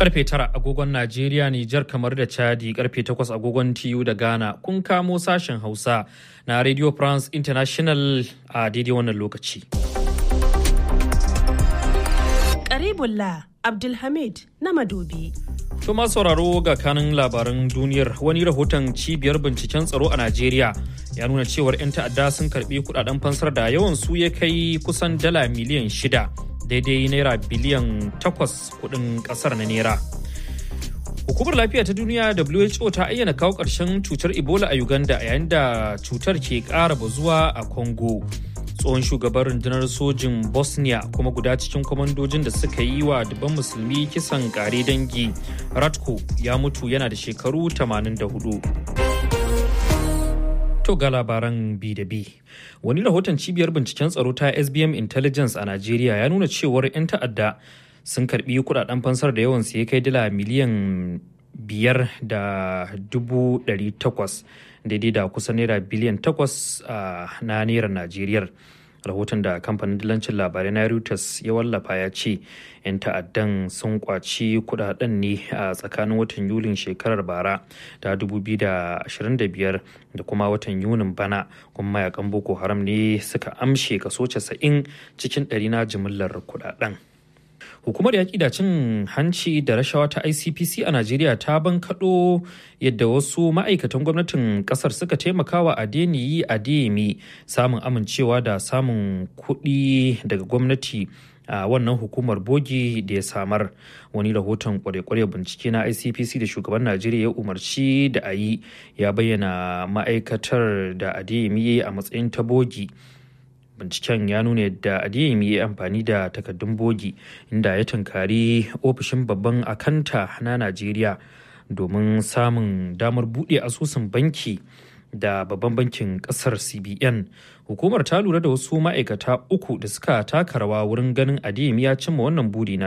Karfe tara agogon Najeriya, Nijar kamar da Chadi, karfe takwas agogon TU da Ghana. Kun kamo sashen Hausa na Radio France International a daidai wannan lokaci. Karibullah Abdulhamid na Madobi. To masu sauraro ga kanin labaran duniyar wani rahoton cibiyar binciken tsaro a Najeriya ya nuna cewar 'yan ta'adda sun karbi kudaden fansar da yawan su ya kai kusan dala miliyan shida daidai naira biliyan takwas kudin kasar na naira. Hukumar lafiya ta duniya WHO ta ayyana kawo ƙarshen cutar Ebola a Uganda yayin da cutar ke ƙara bazuwa a Congo. tsohon shugaban rundunar sojin bosnia kuma guda cikin kwamandojin da suka yi wa dubban musulmi kisan kare dangi ratko ya mutu yana da shekaru 84 to ga labaran bi da bi wani rahoton cibiyar binciken tsaro ta sbm intelligence a najeriya ya nuna cewar 'yan ta'adda sun karbi kudaden fansar da yawan ya kai dala miliyan biyar da dubu ɗari takwas daidai da kusan naira biliyan takwas na naira najeriya rahoton da kamfanin dillancin labarai na reuters ya wallafa ya ce 'yan ta'addan sun kwaci kudaden ne a tsakanin watan yulin shekarar bara ta 2025 da kuma watan yunin bana kuma mayakan boko haram ne suka amshe kaso 90 cikin ɗari na jimillar kudaden hukumar yaƙi da cin hanci da rashawa ta icpc a najeriya ta bankaɗo yadda wasu ma'aikatan gwamnatin ƙasar suka taimakawa adeniyi adeyemi samun amincewa da samun kuɗi daga gwamnati a wannan hukumar bogi da ya samar wani rahoton kware-kware bincike na icpc da shugaban najeriya ya umarci da a yi ya bayyana ma'aikatar da adeyemi a matsayin ta bogi binciken ya nuna yadda adeyemi ya amfani da takaddun bogi inda ya tunkari ofishin babban akanta na najeriya domin samun damar buɗe asusun banki da babban bankin kasar cbn hukumar ta lura da wasu ma'aikata uku da suka taka rawa wurin ganin adeyemi ya cimma wannan buri na